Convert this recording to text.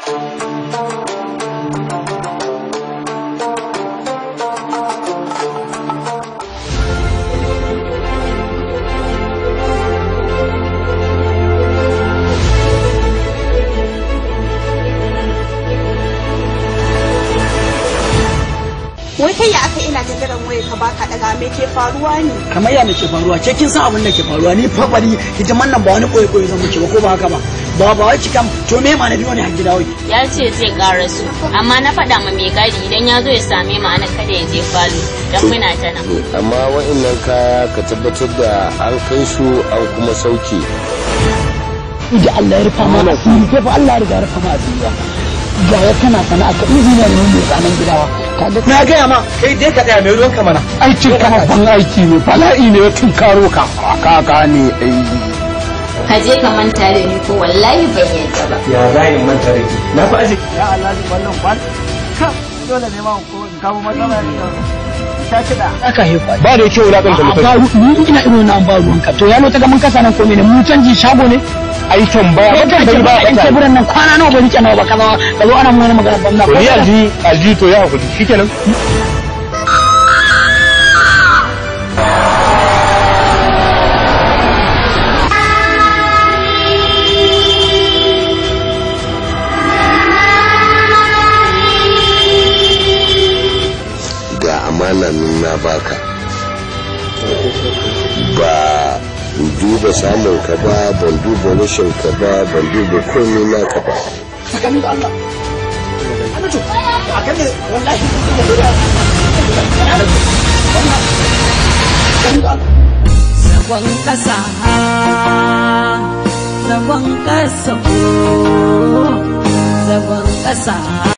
wai kai ya aka ina jagaran waya ka baka daga me ke faruwa ne kamar ya ke faruwa ke kin san abin da ke faruwa ni fa bari hidiman nan ba wani koyi koyi zan muke ba ko ba haka ba ba ba wai cikam to me ma na biyo ne har gida wai ya ce zai ƙara su amma na faɗa ma mai gadi idan ya zo ya same mu anan kada ya je falo don muna ta nan amma wa'annan kaya ka tabbatar da an kai su an kuma sauke da Allah ya rufa ma asiri kai fa Allah ya riga ya rufa ma asiri ba ga ya kana sana'a ka izina ne mai tsanan gidawa na gaya ma kai dai ka tsaya mai ruwan ka mana aikin ka babban aiki ne bala'i ne tun karo ka ka gane ai ka je ka manta da ni ko wallahi ban yadda ba ya za in manta da ki na fi aji ya Allah ji wannan kwan ka dole ne ma ko in kawo matsala ne ta kida aka hefa ba da kyau wulakan da a mutum faru ni ina irin wannan ba ruwanka to ya ta ga mun kasa nan ko ne mu canji shago ne aikin ba kai ba ka ba ba in teburan nan kwana nawa ba rike nawa ba kaza ka zo ana mun magana banza to ni alji alji to ya hakuri shikenan ga amana nan na baka ba in duba samun ka ba ban duba rashin ka ba ban duba komai naka ba tsakanin da Allah ana to a kan ne wallahi zagon ƙasa zagon ƙasa ko zagon ƙasa